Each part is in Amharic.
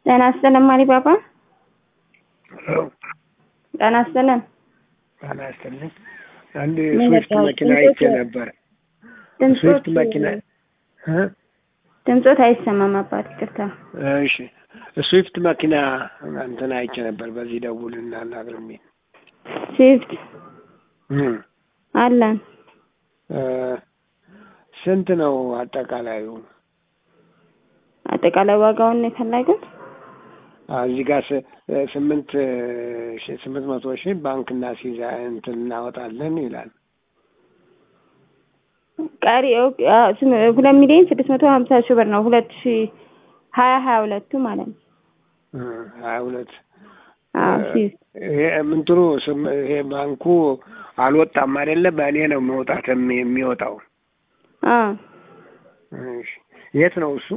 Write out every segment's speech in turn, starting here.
ጤና ይስጥልን ማሪ ባባ። ሄሎ ጤና ይስጥልን። ጤና ይስጥልኝ። አንድ ምን ስዊፍት ነበር? መኪና ድምፆት- አይቼ ነበር። ድምፆት ስዊፍት መኪና እ? ድምፆት አይሰማም አባት ይቅርታ። እሺ ስዊፍት መኪና እንትን አይቼ ነበር። በዚህ ደውል እናናግር የሚል ስዊፍት እ። አለን እ፣ ስንት ነው አጠቃላዩ? አጠቃላይ ዋጋውን ነው የፈለጉት? አ፣ እዚህ ጋር ስ- ስምንት ሺ- ስምንት መቶ ሺህ ባንክ እናስይዛ እንትን እናወጣለን ይላል። ቀሪ ኦኬ፣ አ፣ ስም- ሁለት ሚሊዮን ስድስት መቶ ሀምሳ ሺህ ብር ነው ሁለት ሺ ሀያ ሀያ ሁለቱ ማለት ነው። እ፣ ሀያ ሁለት አዎ ስዊፍት ይሄ ምንትኑ ስም- ይሄ ባንኩ አልወጣም አይደለ? በእኔ ነው መውጣት የሚ- የሚወጣው። አዎ እሺ የት ነው እሱ?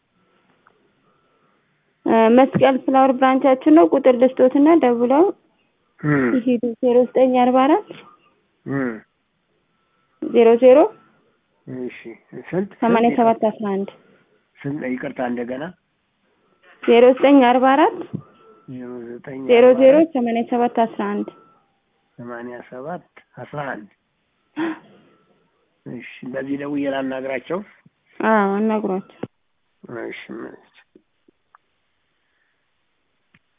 እ፣ መስቀል ፍላወር ብራንቻችን ነው። ቁጥር ልስጦትና ደውለው እ፣ ይሄዱ ዜሮ ዘጠኝ አርባ አራት እ፣ ዜሮ ዜሮ እሺ ስንት ሰማንያ ሰባት አስራ አንድ ስንት? ይቅርታ እንደገና ዜሮ ዘጠኝ አርባ አራት ዜሮ ዘጠኝ ዜሮ አርባ ዜሮ አራት ሰማንያ ሰባት አስራ አንድ ሰማንያ ሰባት አስራ አንድ እሺ በዚህ ደውዬ ላናግራቸው። አዎ አናግሯቸው። እሺ ምን